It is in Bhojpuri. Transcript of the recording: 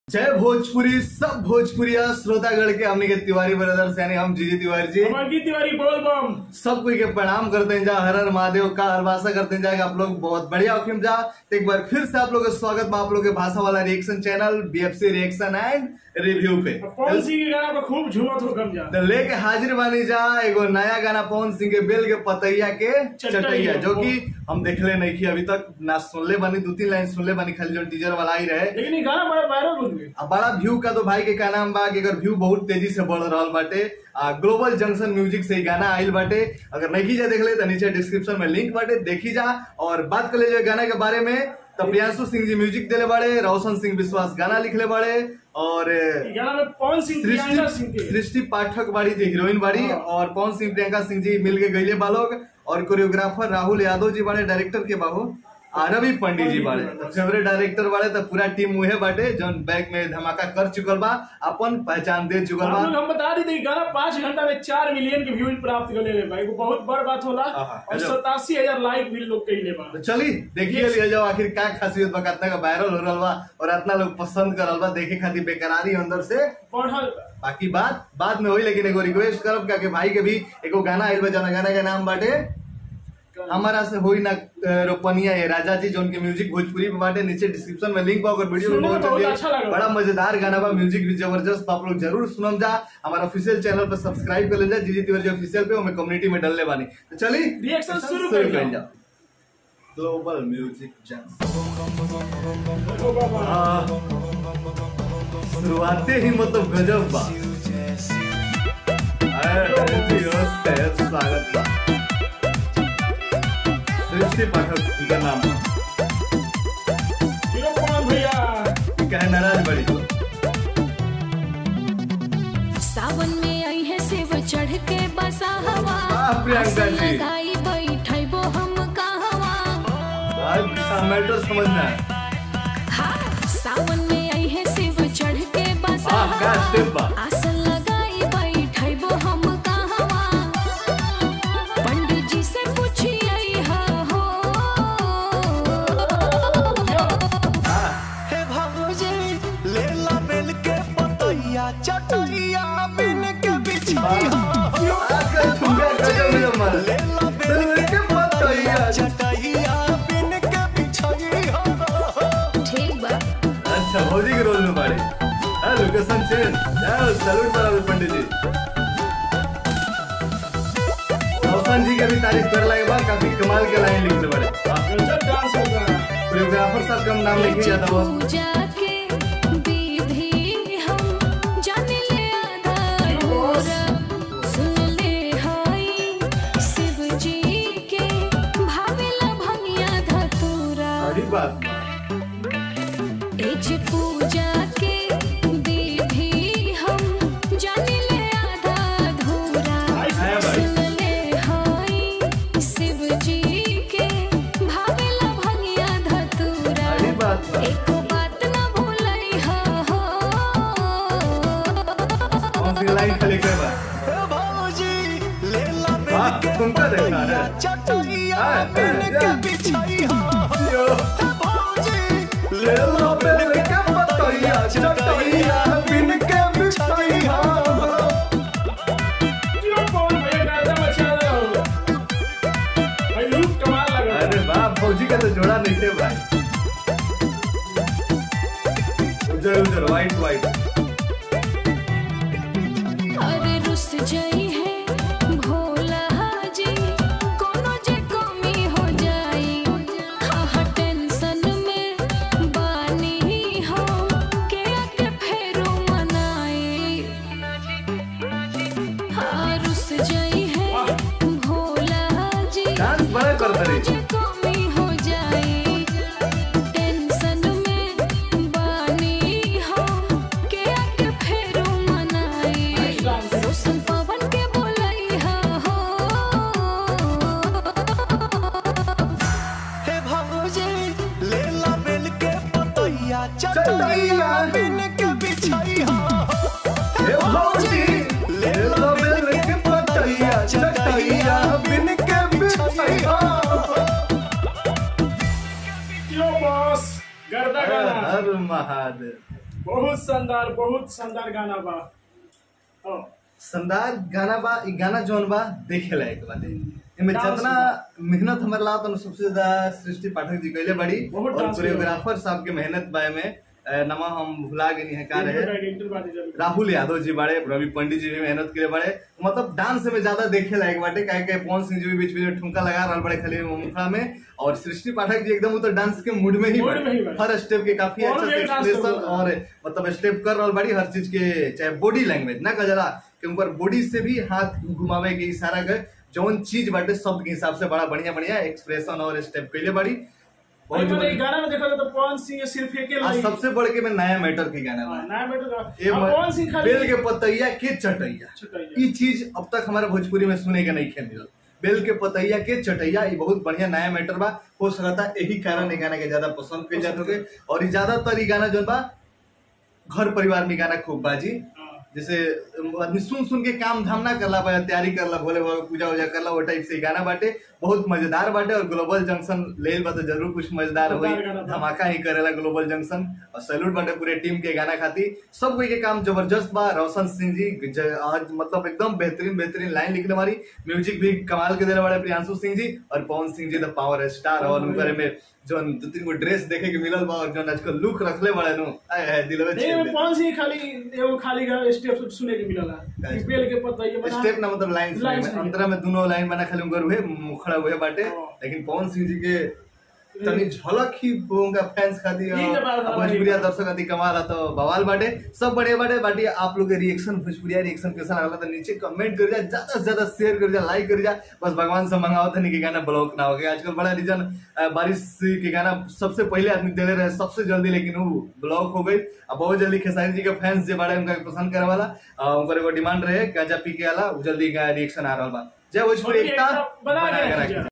जय भोजपुरी सब भोजपुरिया श्रोतागढ़ के हमने के तिवारी ब्रदर्स यानी हम जीजी तिवारी जी हम अंकित तिवारी बोल बम सब कोई के प्रणाम करते हैं जा हर हर महादेव का हर भाषा करते हैं जा कि आप लोग बहुत बढ़िया होखिम जा तो एक बार फिर से आप लोग का स्वागत बा आप लोग के भाषा वाला reaction channel BFC reaction and review पे पवन सिंह के गाना पर खूब झूमत हो कम जा तो लेके हाजिर बानी जा एगो नया गाना पवन सिंह के बेल के पतैया के चटैया। चटैया जो कि हम देखले नहीं की अभी तक ना सुनले बानी दो तीन लाइन सुनले बानी खाली जो टीजर वाला ही रहे लेकिन ये गाना बड़ा वायरल हो गया आ बड़ा व्यू का तो भाई के का नाम बा कि अगर व्यू बहुत तेजी से बढ़ रहा बाटे आ ग्लोबल जंक्शन म्यूजिक से ही गाना आइल बाटे अगर नहीं जा देख ले तो नीचे डिस्क्रिप्शन में लिंक बाटे देखी जा और बात कर ले जो गाना के बारे में तो प्रियांशु सिंह जी म्यूजिक देले बाड़े रोशन सिंह विश्वास गाना लिखले बाड़े और ये गाना में पवन सिंह प्रियंका सिंह सृष्टि के सृष्टि पाठक बाड़ी जी हीरोइन बाड़ी हाँ। और पवन सिंह प्रियंका सिंह जी मिल के गईले बालोग और कोरियोग्राफर राहुल यादव जी बाड़े डायरेक्टर के बाबू आ रवि पंडित जी बाड़े तो फेवरेट डायरेक्टर बाड़े तो पूरा टीम उहे बाटे जौन बैक में धमाका कर चुकल बा अपन पहचान दे चुकल हम लोग बा हम बता दी थी गाना पाँच घंटा में चार मिलियन के व्यूज प्राप्त कर ले भाई वो बहुत बड़ बात होला आहा, और गजब। सतासी हजार लाइक भी लोग कही ले बा तो चली देखिए लिया जाओ आखिर का खासियत बा कितना का वायरल हो रहा बा और इतना लोग पसंद कर बा देखे खातिर बेकरारी अंदर से बढ़ल बा। बाकी बात बाद में होई लेकिन एगो रिक्वेस्ट करब का कि भाई के भी एगो गाना आइल बा जना गाना के नाम बाटे हमारा से होई ना अ, रोपनिया ये राजा जी जो उनके म्यूजिक भोजपुरी में बाटे नीचे डिस्क्रिप्शन में लिंक बा अगर वीडियो सुनने में में बहुत बहुत जल्दी अच्छा लगा। बड़ा मजेदार गाना बा म्यूजिक भी जबरदस्त बा, आप लोग जरूर सुनम जा हमारा ऑफिशियल चैनल पर सब्सक्राइब कर ले जा जीजी तिवारी ऑफिशियल पे हमें कम्युनिटी में डलने बानी तो चली Reaction शुरू कर कर जाओ। ग्लोबल म्यूजिक जंक्शन ओ बाबा। आह, शुरुआते ही मतलब गजब बा अरे जियो से स्वागत बा सृष्टि पाठक का नाम हीरो पवन भैया कहे नाराज बड़ी सावन में आई है शिव चढ़ के बसा हवा वाह, प्रियंका आसन जी। लगाई बैठबो हम कहवा आज मैटर समझना है हाँ सावन में आई है शिव चढ़ के बसा वाह, क्या हवा step बा। आसन लगाई बैठबो हम कहवा पंडित जी से पूछिए हा हो हे भाऊजी ले ला बेल के पतैया चटैया बिन के बिछाई आजकल ठुमका गजब है हमारा ले ला बेल बेल के पतैया चटैया बिन के बिछाई ठीक बा अच्छा भौजी के रोल में बाड़े हाँ लोकेशन चेंज जाओ सैल्यूट बराबर पंडित जी रोशन जी के भी तारीफ कर लगे बा काफी कमाल के लाइन लिखले बड़े वाह। गजब डांस हो रहा है कोरियोग्राफर साहब का नाम लिखी जाता बस पूजा के विधि हम जाने ले आधा अधूरा सुन ले हाई शिव जी के भावेला भंगिया धतूरा बड़ी बात बा। एज पूजा के विधि हम जाने ले आधा अधूरा आया भाई। सुन ले हाई शिव जी के भावेला भंगिया धतूरा बड़ी बात बा। एको बात ना भूलई हा हो कौन सी लाइन खाली कर बा हे भाऊजी ले ला बेल वाह, के तुमका देखा पतैया है। चटैया हाँ, बिन हाँ, के हाँ। बिछाई यो, हे भाऊजी ले लो बेल के पतैया चटैया बिन के बिछाई हा। हीरो पवन भैया का एकदम अच्छा लगा होगा भाई लुक कमाल लगा अरे वाह फौजी का तो जोड़ा नहीं थे भाई उधर उधर व्हाइट व्हाइट अरे रुस जाई है भोला जी कोनो जे कमी हो जाई हाँ हाँ टेंशन में बानी हो के आके फेरू मनाई हाँ रुस जाई है भोला जी डांस बड़ा कर कोनो रही जे कमी हो जाई टेंशन में बानी हो के आके फेरू मनाई रोशन पवन के बोलई हा हो हे भाऊजी ले ला बेल के पतैया चटैया बिन के बिछाई हे भौजी ले लो बेल के पतैया चटैया बिन के बिछाई हा। हीरो बॉस गर्दा गाना हर महादेव बहुत शानदार बहुत शानदार गाना बा हाँ, शानदार गाना बा ई गाना जौन बा देखे लायक बाटे एमे डांस जितना मेहनत हमारे ला तो सबसे ज्यादा सृष्टि पाठक जी कैले बड़ी बहुत और डांस कोरियोग्राफर साहब के मेहनत बा में नमा हम भुला गए है का रहे डायरेक्टर बाटे जरूर। राहुल यादव जी बड़े रवि पंडित जी भी मेहनत करे बड़े मतलब डांस में ज्यादा देखे लायक बाटे काहे के पवन सिंह जी भी बीच बीच में ठुमका लगा रहल बड़े खाली मुखड़ा में और सृष्टि पाठक जी एकदम तो डांस के मूड में ही मूड बड़े। में ही बड़े। हर स्टेप के काफी और अच्छा भी से डांस एक्सप्रेशन करता है। और मतलब स्टेप कर रहल बड़ी हर चीज के चाहे बॉडी लैंग्वेज ना कजला के ऊपर बॉडी से भी हाथ घुमावे के इशारा कर जौन चीज बाटे शब्द के हिसाब से बड़ा बढ़िया बढ़िया एक्सप्रेशन और स्टेप कैले बड़ी भाई बहुत मैंने एक जबरदस्त। गाना में देखा था तो पवन सिंह सिर्फ एक ही आ लाइन सबसे बढ़ के मैं नया मैटर के गाना हाँ, बा नया बेटा का ये अब पवन सिंह खाली बेल के पतैया के चटैया चटैया। ई चीज अब तक हमारे भोजपुरी में सुने के नहीं खे मिलल बेल के पतैया के चटैया ये बहुत बढ़िया नया मैटर बा हो सकता यही कारण ये गाना के ज्यादा पसंद कइल जात होगे और ई ज्यादातर ई गाना जो बा घर परिवार में गाना खूब बाजी हाँ, जैसे आदमी सुन सुन के काम धाम ना करला पाया तैयारी करला भोले बाबा पूजा उजा करला वो टाइप से ही गाना बाटे बहुत मजेदार बाटे और ग्लोबल जंक्शन लेल बा तो जरूर कुछ मजेदार होई मजेदार गाना बा। धमाका ही करेला ग्लोबल जंक्शन और सैल्यूट बाटे पूरे टीम के गाना खाती सब कोई के काम जबरदस्त बा रोशन सिंह जी ज- आज मतलब एकदम बेहतरीन बेहतरीन लाइन लिखने वाली म्यूजिक भी कमाल के देने वाले प्रियांशु सिंह जी और पवन सिंह जी द पावर स्टार और उनकर में जो दो तीन गो ड्रेस देखे के मिलल बा और जो आजकल लुक रखले बड़े नु आए हाय दिल में नहीं छेड़ वो दे। पवन सिंह खाली एगो खाली गा- स्टेप सुने के मिलला Guys, बेल के पतैया बना स्टेप ना मतलब लाइन Lines में नहीं। अंतरा में दोनों लाइन बना खाली उनकर हुए मुखड़ा हुए बाटे हाँ। लेकिन पवन सिंह जी के तनी झलक ही उनका फैंस खातिर यही तो बात है भोजपुरिया भाई। दर्शक खातिर कमाल है तो बवाल बाटे सब बड़े बड़े बाटे आप लोग के रिएक्शन भोजपुरिया रिएक्शन कैसा लगला तो नीचे कमेंट कर जा ज्यादा से ज्यादा शेयर कर जा लाइक कर जा बस भगवान से मंगाओ था कि गाना ब्लॉक ना हो गया आजकल बड़ा रीजन बारिश के गाना सबसे पहले आदमी देले रहे सबसे जल्दी लेकिन वो ब्लॉक हो गई अब बहुत जल्दी खेसारी जी के फैंस जे बड़े उनका पसंद करे वाला अ, उनकर एगो डिमांड रहे गांजा पी के वाला वो जल्दी रिएक्शन आ रहा बा जय भोजपुरी भोजपुरी एकता एकता बना के बना के रखिए। रखिए